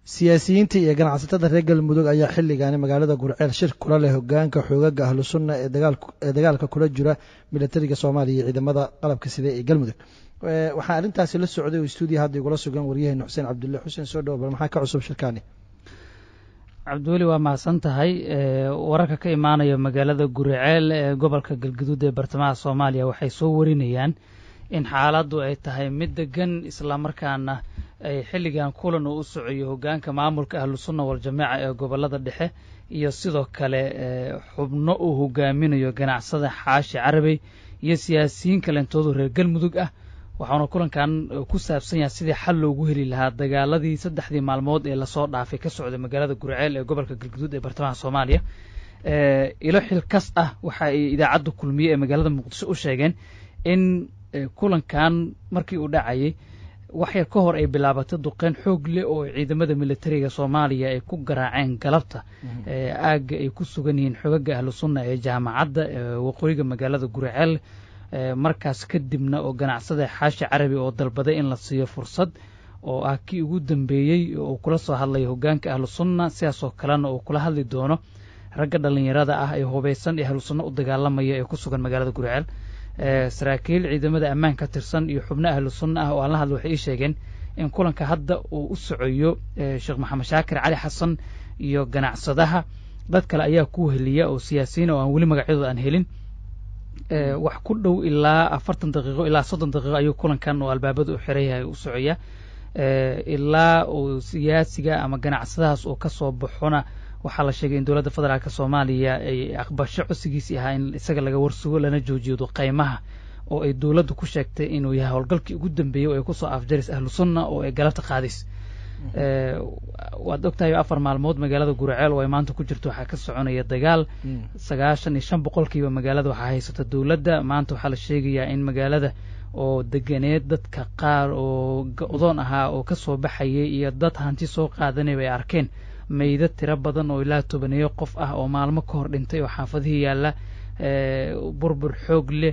siyaasiyiinta iyo ganacsatada reer galmudug ayaa xilligaani magaalada gurceel shir kula leh hogaanka xoogaga ahlu sunna ee dagaalka kula jira milatariga soomaaliya iyo ciidamada qalabka sida ee galmudug waxaa arrintaasi la socday oo stuudiya hadda igula sugan waryaheena xuseen cabdulle xuseen soo dhowo bal maxaa ka cusub shirkaani cabdiweli waa mahadsan tahay wararka ka imaanaya magaalada guriceel ee gobolka galguduud ee bartamaha soomaaliya waxay soo warinayaan in xaaladdu ay tahay mid degan islamarkaana ay xilligan kulan uu u socoyo hogaanka maamulka ahlu sunna waljamaaca ee gobolada dhexe iyo sidoo kale xubno uu hogaaminayo ganacsada xaashi carabey iyo siyaasiyiin kalentoodu reer galmudug ah waxauna kulankan ku saabsan yahay sidii xal loogu heli lahaa dagaaladii saddexdii maalmood ee lasoo dhaafay ka socday magaalada gurceel ee gobolka galguduud ee bartamaha soomaaliya ilo xilkas ah waxa ay idaacadda kulmiye ee magaalada muqdisho u sheegeen in kulankan markii uu dhacayay wax yar ka hor ay bilaabatay duqeyn xoog leh oo ciidamada militariga soomaaliya ay ku garaaceen galabta aagga ay ku sugan yihiin xogaga ahlu sunna ee jaamacadda waqooyiga magaalada gurceel markaas kadibna oo ganacsada xaashi carabi oo dalbaday in la siiyo fursad oo ah kii ugu dambeeyey oo kula soo hadlaya hogaanka ahlu sunna sidaasoo kalena uu kula hadli doono ragga dhallinyarada ah ee hubaysan ee ahlu sunna u dagaalamaya ee ku sugan magaalada gurceel saraakiil ciidamada ammaan ka tirsan iyo xubno ahlu sunna ah oo aan la hadla waxay ii sheegeen in kulanka hadda uu u socoyo sheekh maxamed shaakir cali xasan iyo ganacsadaha dad kale ayaa ku heliya oo siyaasiyiin oo aan weli magacyadooda aan helin wax ku dhow ilaa afartan daqiiqo ilaa soddon daqiiqo ayuu kulankan oo albaabada u xiran yahay u socoya ilaa uu siyaasiga ama ganacsadahaas uu ka soo baxona waxaa la sheegay in dowladda federaalk soomaaliya ay aqbasho codsigiisii ahaa in isaga laga warsugo lana joojiyo duqaymaha oo ay dowladdu ku sheegtay inuu yahay howlgalkii ugu dambeeyey oo ay kusoo afjaris ahlu sunna oo ay galabta qaadis waad ogtahay afar maalmood magaalada guraceel oo ay maanta ku jirto waxaa ka soconaya dagaal sagaashan iyo shan boqolkiiba magaalada waxaa haysata dowladda maanta waxaa la sheegayaa in magaalada oo deganeed dadka qaar oo go-doon ahaa oo kasoo baxayay iyo dad hanti soo qaadanayba ay arkeen mayda tiro badan oo ilaa tobaneeyo qof ah oo maalmo ka hor dhintay oo xaafadihii yaalla burbur xoog leh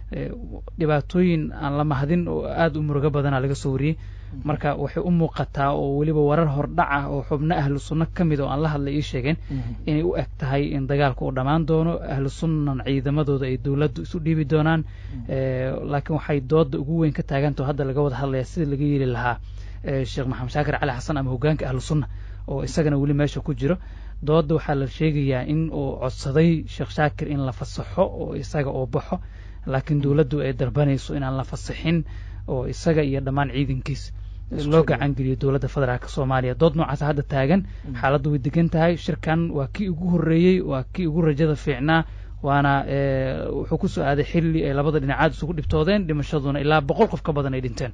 dhibaatooyin aan la mahadin oo aada u murugo badana laga soo wariyey marka waxay u muuqataa oo weliba warar hordhac ah oo xubno ahlu sunno ka mid oo aan la hadlay ii sheegeen inay u eg tahay in dagaalka uu dhammaan doono ahlu sunnan ciidamadooda ay dowladdu isu dhiibi doonaan laakiin waxay dooda ugu weyn ka taagantao hadda laga wada hadlaya sida laga yeeli lahaa sheekh maxamed shaakir cali xasan ama hogaanka ahlu sunna oo isagana weli meesha ku jiro dooda waxaa la sheegayaa in uu codsaday sheekh shaakir in la fasaxo oo isaga oo baxo laakiin dowladdu ay dalbanayso inaan la fasaxin oo isaga iyo dhammaan ciidankiis loo gacan geliyo dowladda federaalk soomaaliya dood noocaas hadda taagan xaaladdu way degan tahay shirkan waa kii ugu horreeyey waa kii ugu rajada fiicnaa waana wuxuu ku soo aaday xilli ay labada dhinacaad isugu dhibtoodeen dhimashaduna ilaa boqol qof ka badan ay dhinteen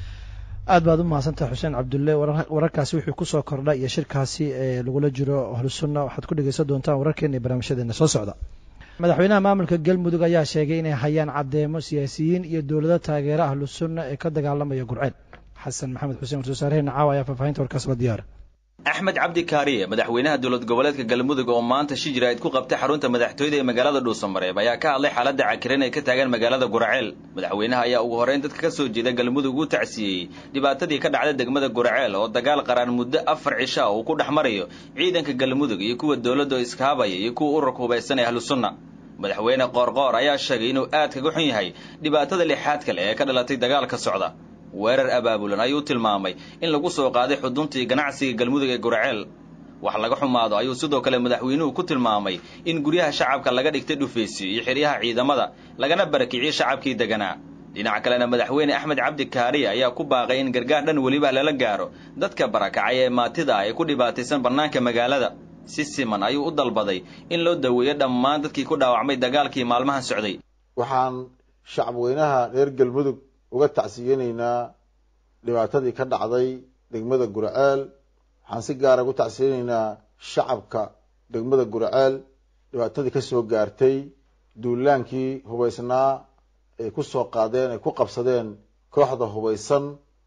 aad baad u mahadsantahay xuseen cabdulle wararkaasi wuxuu kusoo kordha iyo shirkaasi ee lagula jiro ahlusunna waxaad ku dhegeysan doontaan wararkeena iyo barnaamijyadeena soo socda madaxweynaha maamulka galmudug ayaa sheegay inay hayaan caddeemo siyaasiyiin iyo dowlado taageera ahlu sunna ee ka dagaalamaya gurceel xasan maxamed xuseen warsoosaareheena caawa ayaa faahfaahinta warkaas la diyaara axmed cabdi kaariye madaxweynaha dowlad goboleedka galmudug oo maanta shijiraid ku qabtay xarunta madaxtooyada ee magaalada dhuusamareeb ayaa ka hadlay xaaladda cakiran ay ka taagan magaalada guraceel madaxweynaha ayaa ugu horreyn dadka ka soo jeeda galmudug u tacsiiyey dhibaatadii ka dhacday degmada guraceel oo dagaal qaraan muddo afar cisha uu ku dhex marayo ciidanka galmudug iyo kuwa dowladda oo iskahabaya iyo kuwa ururka hubaysan ee ahlu sunna madaxweyne qoorqoor ayaa sheegay inuu aad kaga xun yahay dhibaatada lixaad kale ee ka dhalatay dagaalka socda weerar abaabulan ayuu tilmaamay in lagu soo qaaday xuduntii ganacsiga galmudug ee guraceel wax laga xumaado ayuu sidoo kale madaxweynuhu ku tilmaamay in guryaha shacabka laga dhigtay dhufaysiyo iyo xeryaha ciidamada lagana barakiciyey shacabkii deganaa dhinaca kalena madaxweyne axmed cabdi kaariye ayaa ku baaqay in gargaar dhan weliba lala gaaro dadka barakacay ee maatida ah ee ku dhibaataysan bannaanka magaalada si siman ayuu u dalbaday in loo daweeyo dhammaan dadkii ku dhaawacmay dagaalkii maalmahan socday waxaan shacabweynaha reer galmudug uga tacsiyeynaynaa dhibaatadii ka dhacday degmada guraceel waxaan si gaara uga tacsiyeynaynaa shacabka degmada guraceel dhibaatadii ka soo gaartay duulaankii hubaysnaa ay ku soo qaadeen ay ku qabsadeen kooxda hubaysan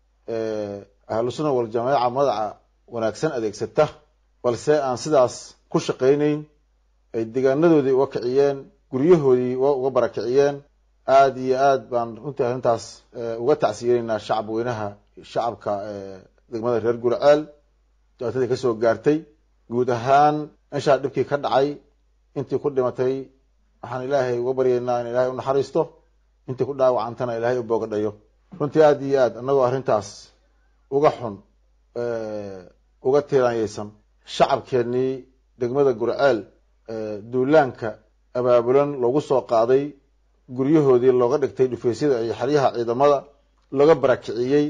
ee ahlu sunna waljamaaca magaca wanaagsan adeegsata balse aan sidaas ku shaqaynayn ay deegaanadoodii uga kiciyeen guryahoodii uga barakiciyeen aada iyo aad baan runtii arrintaas uga tacsiyeynaynaa shacab weynaha shacabka degmada reer guraceel dhibaatadii ka soo gaartay guud ahaan meeshaa dhibkii ka dhacay intii ku dhimatay waxaan ilaahay uga baryaynaa in ilaahay u naxariisto intii ku dhaawacantana ilaahay u boogadhayo runtii aada iyo aad annagoo arrintaas uga xun uga tiiraanyaysan shacabkeennii degmada gurceel duulaanka abaabulan loogu soo qaaday guryahoodii looga dhigtay dhufeysyada iyo xeryaha ciidamada looga barakiciyey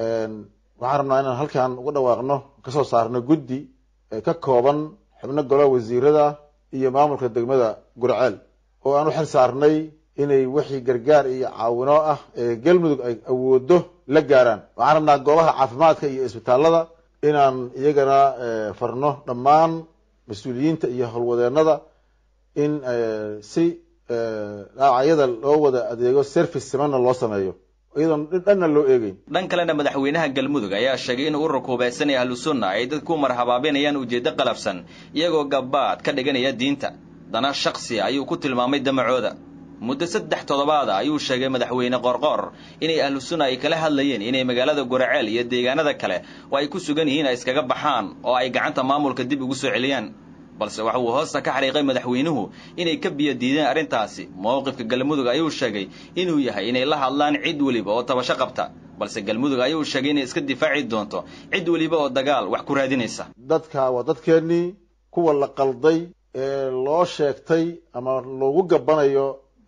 waxaan rabnaa inaan halkan uga dhawaaqno kasoo saarno guddi ka kooban xubno golaha wasiirada iyo maamulka degmada gurceel oo aan u xil saarnay inay wixii gargaar iyo caawino ah ee galmudug ay awoodo la gaaraan waxaan rabnaa goobaha caafimaadka iyo isbitaalada inaan iyagana farno dhammaan mas-uuliyiinta iyo howlwadeenada in si dhaawacyada loo wada adeego service simanna loo sameeyo iyadoon dhanna loo eegeyn dhan kalena madaxweynaha galmudug ayaa sheegay in ururka hubaysanaya ahlusunna ay dad ku marhabaabinayaan ujeeddo qalafsan iyagoo gabaad ka dhiganaya diinta dana shaksi ayuu ku tilmaamay damacooda muddo saddex toddobaada ayuu sheegay madaxweyne qorqoor inay ahlu sunna ay kala hadlayeen inay magaalada guraceel iyo deegaanada kale oo ay ku sugan yihiin ay iskaga baxaan oo ay gacanta maamulka dib ugu soo celiyaan balse waxa uu hoosta ka xariiqay madaxweynuhu inay ka biyo diideen arrintaasi mowqifka galmudug ayuu sheegay inuu yahay inay la hadlaan cid weliba oo tabasho qabta balse galmudug ayuu sheegay inay iska difaaci doonto cid weliba oo dagaal wax ku raadinaysa dadka waa dadkeennii kuwa la qalday ee loo sheegtay ama loogu gabanayo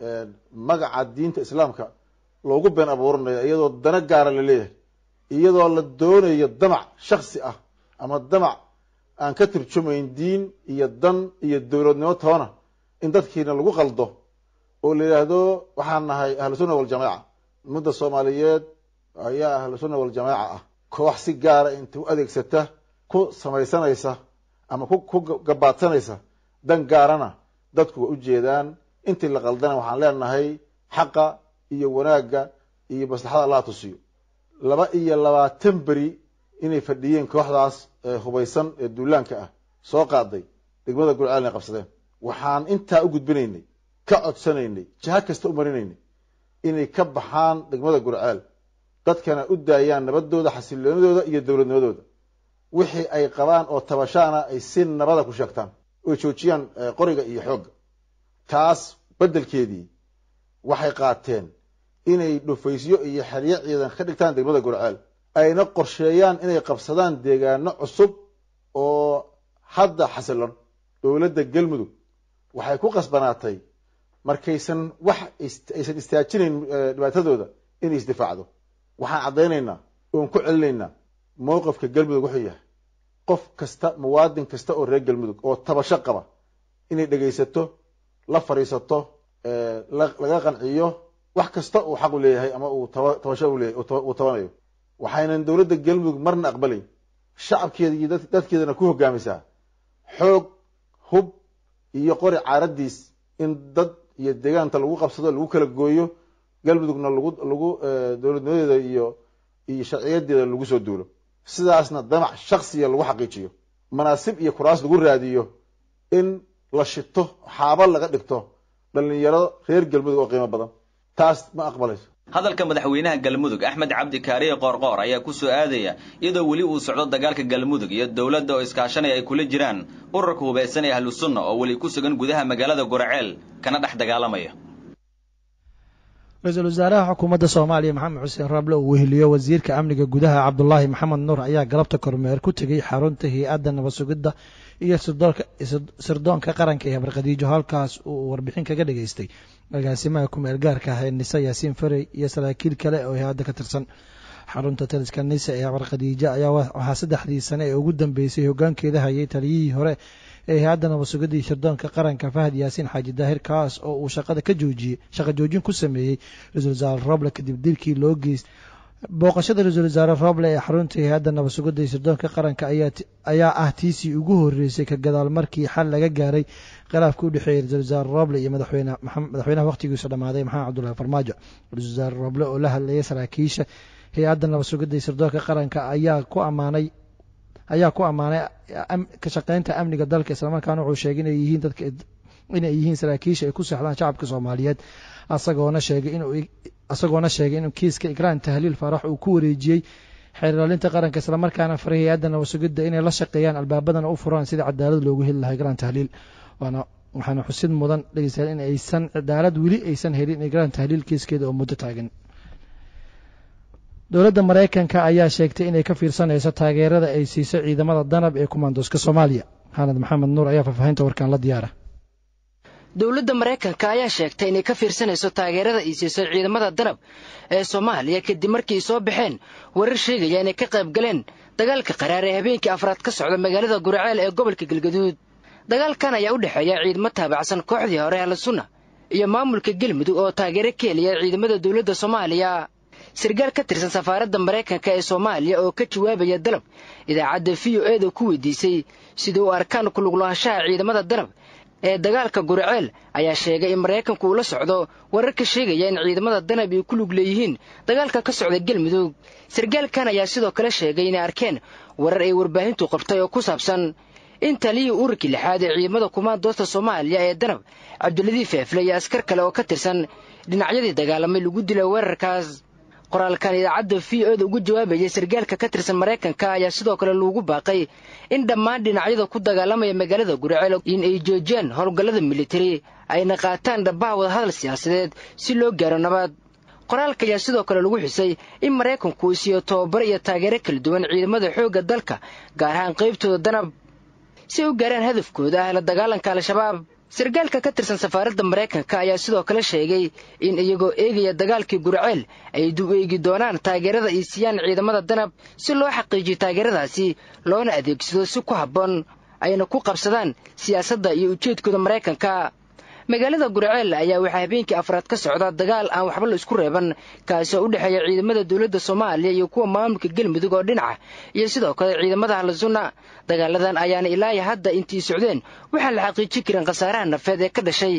magaca diinta islaamka loogu been abuuranayo iyadoo dana gaara la leeyahay iyadoo la doonayo damac shaksi ah ama damac aan ka turjumayn diin iyo dan iyo dowladnimo toona in dadkiina lagu qaldo oo la yidhaahdo waxaan nahay ahlu sunna waljamaaca ummadda soomaaliyeed ayaa ahlu sunna waljamaaca ah koox si gaara inta u adeegsata ku samaysanaysa ama ku gabaadsanaysa dan gaarana dadku waa ujeedaan intii la qaldana waxaan leenahay xaqa iyo wanaagga iyo maslaxada allah tusiyo laba iyo labaatan beri inay fadhiyeen kooxdaas hubaysan ee duulaanka ah soo qaaday degmada gurceel inay qabsadeen waxaan intaa u gudbinaynay ka codsanaynay jiha kasta u marinaynay inay ka baxaan degmada gurceel dadkana u daayaan nabadooda xasiloonidooda iyo dowladnimadooda wixii ay qabaan oo tabashaana ay si nabada ku sheegtaan oy joojiyaan qoriga iyo xoogga taas beddelkeedii waxay qaateen inay dhufaysyo iyo xeryo ciidan ka dhigtaan degmada gurceel ayna qorsheeyaan inay qabsadaan deegaano cusub oo hadda xasilon dowladda galmudug waxay ku qasbanaatay markaysan wax aysan istaajinayn dhibaatadooda inay isdifaacdo waxaan caddaynaynaa oon ku celinaynaa mowqifka galmudug wuxuu yahay qof kasta muwaadin kasta oo reer galmudug oo tabasho qaba inay dhegaysato la fadhiisato laga qanciyo wax kasta uu xaq u leeyahay ama uu tabasho uleeyahy uu tabanayo waxaynan dowladda galmudug marna aqbalayn shacabkeeda iyo dadkeedana ku hogaamisaa xoog hub iyo qori caaradiis in dad iyo deegaanta lagu qabsado lagu kala gooyo galmudugna lagu lagu dowladnimadeeda iyo iyo sharciyadeeda lagu soo duulo sidaasna damac shaksiya lagu xaqiijiyo manaasib iyo kuraas lagu raadiyo in la shito xaaba laga dhigto dhalinyaro reer galmudug oo qiimo badan taas ma aqbalayso hadalka madaxweynaha galmudug axmed cabdi kaariye qoorqoor ayaa ku soo aadaya iyadoo weli uu socdo dagaalka galmudug iyo dowladda oo iskaashanaya ay kula jiraan ururka hubaysan ee ahlu sunna oo weli ku sugan gudaha magaalada guraceel kana dhex dagaalamaya ra-iisul wasaaraha xukuumadda soomaaliya maxamed xuseen raable uu weheliyo wasiirka amniga gudaha cabdulaahi maxamed nuur ayaa galabta kormeer ku tegey xarunta hay-adda nabad sugidda iyo sirdoonka qaranka ee barqadiijo halkaas uu warbixin kaga dhageystay agaasimaha kumeel gaarka ah ee nise yaasiin farey iyo saraakiil kale oo hay-adda ka tirsan xarunta taliska nise ee barqadiijo ayaa waxaa saddexdii sane ee ugu dambeysay hoggaankeeda hayay taliyihii hore ee hay-adda nabad sugidda iyo sirdoonka qaranka fahad yaasiin xaaji daahir kaas oo uu shaqada ka joojiyey shaqa joojin ku sameeyey ra-isul wasaare roble kadib dilkii loo geystay booqashada ra-iisul wasaare roble ee xarunta hay-adda nabad sugidda iyo sirdoonka qaranka ayaa ah tiisii ugu horreysay ka gadaal markii xal laga gaaray khilaafka u dhexeeyey ra-isul wasaare roble iyo madaxweynaha wakhtigiisu dhammaaday maxamed cabdullahi farmaajo ra-isul wasaare roble oo la hadlayay saraakiisha hay-adda nabad sugidda iyo sirdoonka qaranka ayaa ku ammaanay ayaa ku ammaanay ka shaqeynta amniga dalka islamarkaana wuxuu sheegay inay yihiin dadka inay yihiin saraakiisha ay ku seexdaan shacabka soomaaliyeed asagoona sheegay inuu isagoona sheegay inuu kiiska ikraan tahliil faarax uu ku wareejiyey xeer ilaalinta qaranka islamarkaana faray hay-adda nabasugidda inay la shaqeeyaan albaabadana u furaan sidii cadaalad loogu heli lahay garan tahliil waana waxaana xusid mudan dhegeystayaal in aysan cadaalad weli aysan helin garan tahliil kiiskeeda oo muddo taagan dowladda maraykanka ayaa sheegtay inay ka fiirsanayso taageerada ay siiso ciidamada danab ee kumaandooska soomaaliya xaanad maxamed nuur ayaa faahfaahinta warkaan la diyaara dowladda maraykanka ayaa sheegtay inay ka fiirsanayso taageerada ay siiso ciidamada danab ee soomaaliya kadib markii soo baxeen warar sheegaya inay ka qayb galeen dagaalka qaraar ee habeenkii afraad ka socda magaalada guraceel ee gobolka galgaduud dagaalkan ayaa u dhexeeya ciidamo taabacsan kooxdii hore ahlusunna iyo maamulka galmudug oo taageero ka helaya ciidamada dowladda soomaaliya sargaal ka tirsan safaaradda maraykanka ee soomaaliya oo ka jawaabaya dalab idaacadda v o eeda ku weydiisay sida uu arkaan kuluglaanshaha ciidamada danab ee dagaalka guriceel ayaa sheegay in maraykanku uu la socdo warar ka sheegaya in ciidamada danab ay ku lug leeyihiin dagaalka ka socda galmudug sargaalkan ayaa sidoo kale sheegay inay arkeen warar ay warbaahintu qabtay oo ku saabsan in taliyii ururkii lixaad ee ciidamada kumaandoosta soomaaliya ee danab cabdiladiif feefle iyo askar kale oo ka tirsan dhinacyadii dagaalamay lagu dilay weerarkaas qoraalkan idaacadda v o da ugu jawaabayay sargaalka ka tirsan maraykanka ayaa sidoo kale loogu baaqay in dhammaan dhinacyada ku dagaalamaya magaalada guriceel in ay joojiyaan howlgallada militari ayna qaataan dhabbaha wadahadal siyaasadeed si loo gaaro nabad qoraalka ayaa sidoo kale lagu xusay in maraykanku uu siiyo tobabar iyo taageero kala duwan ciidamada xoogga dalka gaar ahaan qaybtooda danab si ay u gaaraan hadafkooda ah la dagaalanka al-shabaab sargaalka ka tirsan safaaradda maraykanka ayaa sidoo kale sheegay in iyagoo eegaya dagaalkii gurceel ay dib eegi doonaan taageerada ay siiyaan ciidamada danab si loo xaqiijiyo taageeradaasi loona adeegsado si ku habboon ayna ku qabsadaan siyaasadda iyo ujeedkooda maraykanka magaalada gurceel ayaa waxaa habeenkii afraad ka socda dagaal aan waxba la isku reeban kaasi oo u dhexeeya ciidamada dowladda soomaaliya iyo kuwa maamulka galmudug oo dhinaca iyo sidoo kale ciidamada ahlusunna dagaaladan ayaana ilaaya hadda intii socdeen waxaan la xaqiijin karin khasaaraha nafeed ee ka dhashay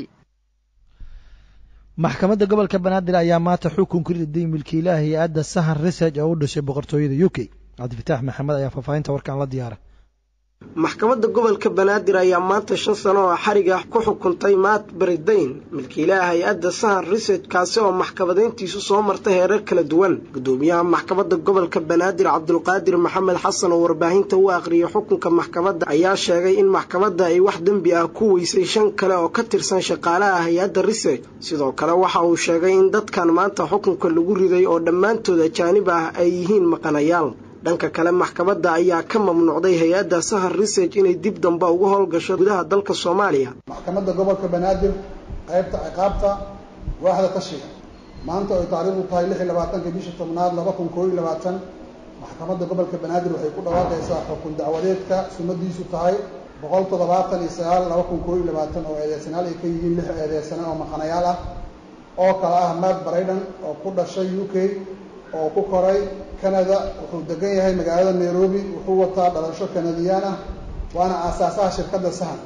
maxkamadda gobolka banaadir ayaa maanta xukun ku riday milkiilaha hay-adda sahan research oo u dhashay boqortooyada u k cabdifitaax maxamed ayaa faahfaahinta warkaan la diyaara maxkamadda gobolka banaadir ayaa maanta shan sano oo xariga ku xukuntay maat baridayn milkiilaha hay-adda sahan research kaasi oo maxkamadayntiisu soo marta heerar kala duwan gudoomiyaha maxkamadda gobolka banaadir cabdulqaadir maxamed xasan oo warbaahinta u aqriyay xukunka maxkamadda ayaa sheegay in maxkamadda ay wax dembi ah ku weysay shan kale oo ka tirsan shaqaalaha hay-adda research sidoo kale waxa uu sheegay in dadkan maanta xukunka lagu riday oo dhammaantood ajaanib ah ay yihiin maqanayaal dhanka kale maxkamadda ayaa ka mamnuucday hay-adda sahar research inay dib damba uga howlgasho gudaha dalka soomaaliya maxkamadda gobolka banaadir qaybta ciqaabta waaxda tashiga maanta oy taariikhdu tahay lix iyo labaatanka bisha tobnaad laba kun koo iyo labaatan maxkamadda gobolka banaadir waxay ku dhawaaqaysaa xukun dacwadeedka sumadiisu tahay boqol toddobaatan iyo sagaal laba kun koo iyo labaatan oo eedeysanaal ay ka yihiin lix eedeysane oo maqanayaal ah oo kale ah matt brayden oo ku dhashay u k oo ku koray canada wuxuu degan yahay magaalada nairobi wuxuu wataa dhalasho kanadiyaan ah waana aasaasaha shirkadda sahan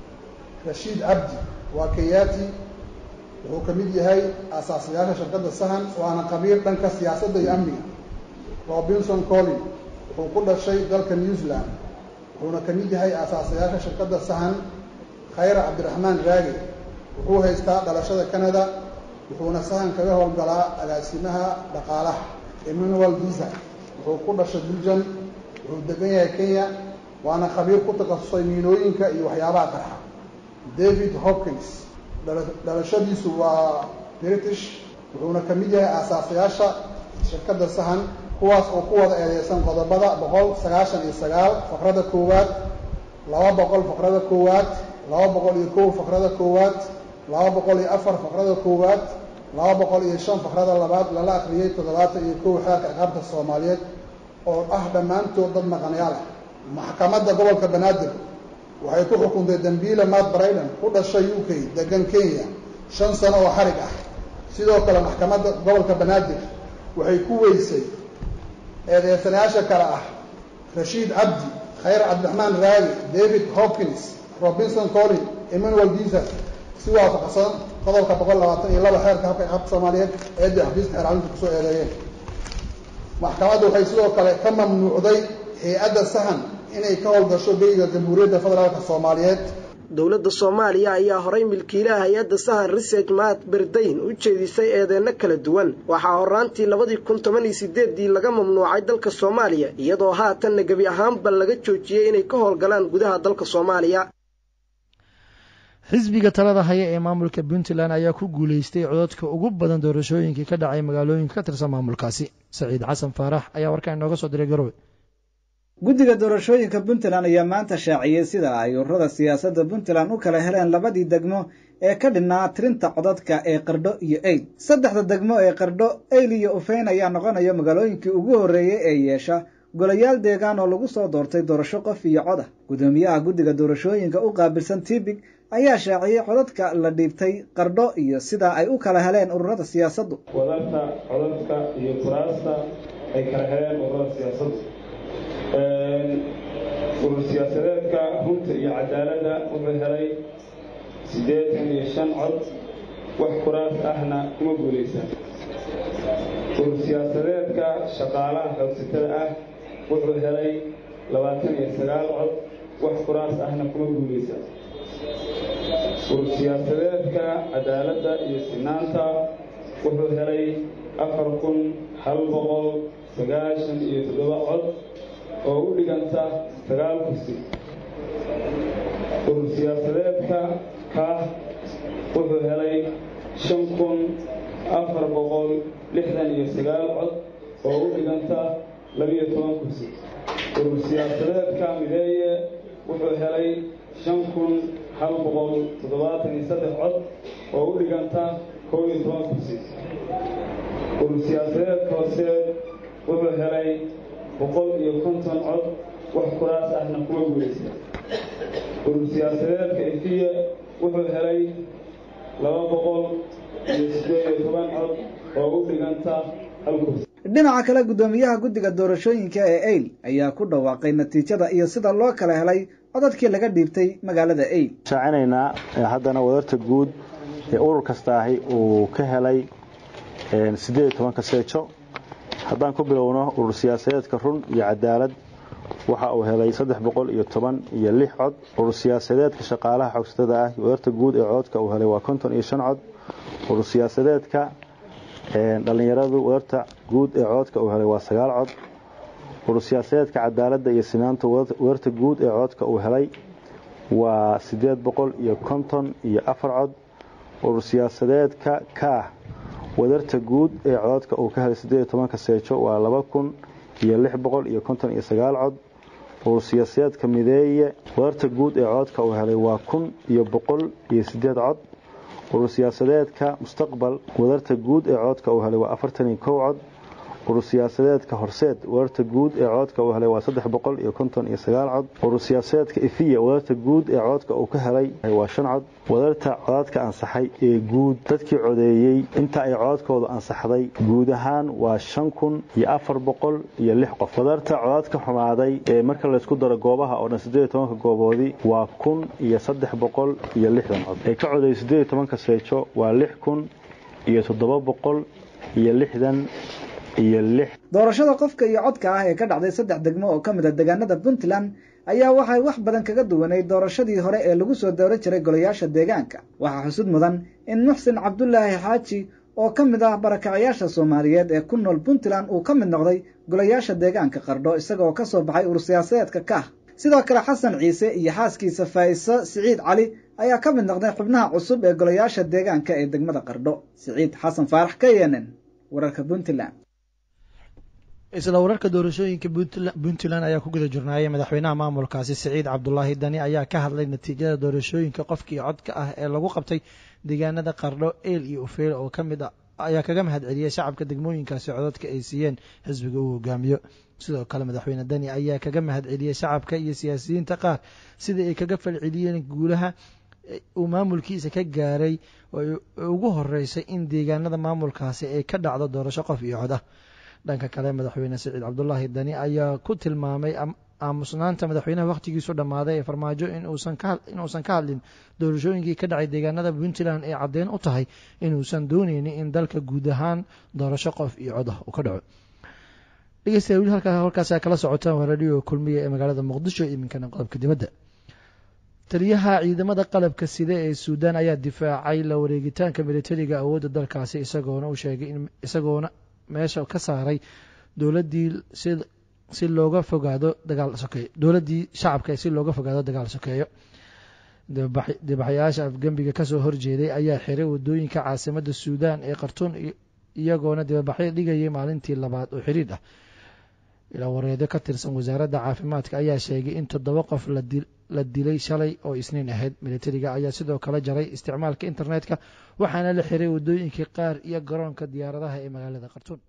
rashiid cabdi waa kenyati wuxuu ka mid yahay aasaasayaasha shirkadda sahan waana qabiir dhanka siyaasadda iyo amniga robinson collin wuxuu ku dhashay dalka new zealand wuxuuna ka mid yahay aasaasayaasha shirkadda sahan khayra cabdiraxmaan raage wuxuu haystaa dhalashada canada wuxuuna sahan kaga howlgalaa agaasimaha dhaqaalaha emmanuel visa wuxuu ku dhashay belgium wuxuu degan yahay kenya waana khabiir ku takhasusay miinooyinka iyo waxyaabaha qarxa david hopkins dhalashadiisu waa british wuxuuna ka mid yahay aasaasayaasha shirkadda sahan kuwaas oo ku wada eedeysan qodobada boqol sagaashan iyo sagaal faqrada koowaad laba boqol faqrada koowaad laba boqol iyo kow faqrada koowaad laba boqol iyo afar faqrada koowaad laba boqol iyo shan faqrada labaad lala akriyey toddobaatan iyo kow xeerka ciqaabta soomaaliyeed oo ah dhammaantood dad maqanayaal ah maxkamadda gobolka banaadir waxay ku xukuntay dambiile matt brayden ku dhashay u k degan kenya shan sano oo xarig ah sidoo kale maxkamadda gobolka banaadir waxay ku weysay eedeysanayaasha kale ah rashiid cabdi khayr cabdiraxmaan raagi david hopkins robinson collin emmanuel visa si waafaqsan qodobka boqol labaatan iyo laba xeerka habka ciqaabta soomaaliyeed eedii xafiiska xeercalinta kusoo eedeeyeen maxkamadda waxay sidoo kale ka mamnuucday hay-adda sahan inay ka howlgasho beyga jamhuuriyadda federaalka soomaaliyeed dowladda soomaaliya ayaa horay milkiilaha hay-adda sahan research maat berdayn u jeedisay eedeyno kala duwan waxaa horaantii labadii kun toban iyo sideeddii laga mamnuucay dalka soomaaliya iyadoo haatanna gebi ahaanba laga joojiyey inay ka howlgalaan gudaha dalka soomaaliya xisbiga talada haya ee maamulka puntland ayaa ku guuleystay cododka ugu badan doorashooyinkii ka dhacay magaalooyinka ka tirsan maamulkaasi saciid xasan faarax ayaa warkaan inooga soo diray garowe guddiga doorashooyinka puntland ayaa maanta shaaciyey sida ay ururada siyaasadda puntland u kala heleen labadii degmo ee ka dhinaa tirinta codadka ee qardho iyo eyd saddexda degmo ee qardho eyl iyo ufeyn ayaa noqonaya magaalooyinkii ugu horreeyey ee yeesha golayaal deegaan oo lagu soo doortay doorasho qof iyo cod ah guddoomiyaha guddiga doorashooyinka u qaabilsan tibig ayaa shaaciyey codadka la dhiibtay qardho iyo sida ay u kala heleen ururada siyaasaddu wadarta codadka iyo kuraasta ay kala heleen ururada siyaasaddu urur siyaasadeedka runta iyo cadaaladda wuxuu helay siddeetan iyo shan cod wax kuraas ahna kuma guulaysan urur siyaasadeedka shaqaalaha xoogsatada ah wuxuu helay labaatan iyo sagaal cod wax kuraas ahna kuma guulaysan urur siyaasadeedka cadaaladda iyo sinaanta wuxuu helay afar kun hal boqol sagaashan iyo toddoba cod oo u dhiganta sagaal kursi urur siyaasadeedka kaah wuxuu helay shan kun afar boqol lixdan iyo sagaal cod oo u dhiganta labiyo toban kursi urur siyaasadeedka mideeye wuxuu helay shan kun hal boqol toddobaatan iyo saddex cod oo u dhiganta kow iyo toban kursi urur siyaasadeedka hooseed wuxuu helay boqol iyo konton cod wax kuraas ahna kuma guulaysta urur siyaasadeedka efiya wuxuu helay laba boqol iyo siddeed iyo toban cod oo u dhiganta hal kursi dhinaca kale guddoomiyaha guddiga doorashooyinka ee eyl ayaa ku dhawaaqay natiijada iyo sida loo kala helay codadkii laga dhiibtay magaalada eyl shaacinaynaa haddana wadarta guud ee urur kasta ahi uu ka helay siddeed iyo tobanka seejo haddaan ku bilowno urur siyaasadeedka run iyo cadaalad waxa uu helay saddex boqol iyo toban iyo lix cod urur siyaasadeedka shaqaalaha xoogsatada ah wadarta guud ee cododka uu helay waa konton iyo shan cod urur siyaasadeedka dhallinyaradu wadarta guud ee cododka uu helay waa sagaal cod urur siyaasadeedka cadaaladda iyo sinaanta wadarta guud ee cododka uu helay waa siddeed boqol iyo konton iyo afar cod urur siyaasadeedka kaah wadarta guud ee cododka uu ka helay siddeed iyo tobanka seejo waa laba kun iyo lix boqol iyo konton iyo sagaal cod urur siyaasadeedka mideeye wadarta guud ee cododka uu helay waa kun iyo boqol iyo siddeed cod urur siyaasadeedka mustaqbal wadarta guud ee cododka uu helay waa afartan iyo kow cod urur siyaasadeedka horseed wadarta guud ee cododka uu helay waa saddex boqol iyo konton iyo sagaal cod urur siyaasadeedka ifiya wadarta guud ee cododka uu ka helay waa shan cod wadarta codadka ansaxay ee guud dadkii codeeyey inta ay codadkooda ansaxday guud ahaan waa shan kun iyo afar boqol iyo lix qof wadarta codadka xumaaday ee marka laysku daro goobaha oo dhan siddeed iyo tobanka gooboodii waa kun iyo saddex boqol iyo lixdan cod ee ka codeeyey siddeed iyo tobanka seejo waa lix kun iyo toddoba boqol iyo lixdan doorashada qofka iyo codka ah ee ka dhacday saddex degmo oo ka mid a deegaanada puntland ayaa waxay wax badan kaga duwanay doorashadii hore ee lagu soo dowran jiray golayaasha deegaanka waxaa xusud mudan in muxsin cabdulaahi xaaji oo ka mid ah barakacayaasha soomaaliyeed ee ku nool puntland uu ka mid noqday golayaasha deegaanka qardho isagaoo ka soo baxay urur siyaasadeedka kaah sidoo kale xasan ciise iyo xaaskiisa faa'iso siciid cali ayaa ka mid noqday xubnaha cusub ee golayaasha deegaanka ee degmada qardho siciid xasan faarax ka yenen wararka puntland isla wararka doorashooyinka puntland ayaa ku guda jirnaayay madaxweynaha maamulkaasi siciid cabdulaahi dani ayaa ka hadlay natiijada doorashooyinka qofkii codka ah ee lagu qabtay deegaanada qardho eel iyo ufeel oo ka mid a ayaa kaga mahad celiyey shacabka degmooyinkaasi codadka ay siiyeen xisbiga uu hogaamiyo sidoo kale madaxweyne dani ayaa kaga mahad celiyey shacabka iyo siyaasiyiinta qaar sidai ay kaga falceliyeen guulaha uu maamulkiisa ka gaaray oo ugu horeysay in deegaanada maamulkaasi ay ka dhacdo doorasho qof iyo cod ah dhanka kale madaxweyne siciid cabdulaahi dani ayaa ku tilmaamay aamusnaanta madaxweynaha wakhtigiisu dhammaaday ee farmaajo inuusan ka hadlin doorashooyinkii ka dhacay deegaanada puntland ee caddeyn u tahay inuusan dooneynin in dalka guud ahaan doorasho qof iyo cod ah uu ka dhaco dhegeystayaal weli halkaas kala socotaan waa radio kulmiya ee magaalada muqdisho iminkana qodobka dibadda taliyaha ciidamada qalabka sida ee suudaan ayaa difaacay la wareegitaanka militariga awoodda dalkaasi isagoona u sheegay in isagoona meesha ka saaray dowladdii si si looga fogaado dagaal sokeeyo dowladdii shacabka si looga fogaado dagaal sokeeyo dibaxayaasha afgembiga kasoo horjeeday ayaa xiray wadooyinka caasimadda suudaan ee khartuun iyagoona dibabaxyo dhigayay maalintii labaad oo xiriir ah ilaa wareedo ka tirsan wasaaradda caafimaadka ayaa sheegay in toddoba qof la dilay shalay oo isniin ahayd militariga ayaa sidoo kale jaray isticmaalka internetka waxaana la xiray wadooyinkii qaar iyo garoonka diyaaradaha ee magaalada khartuun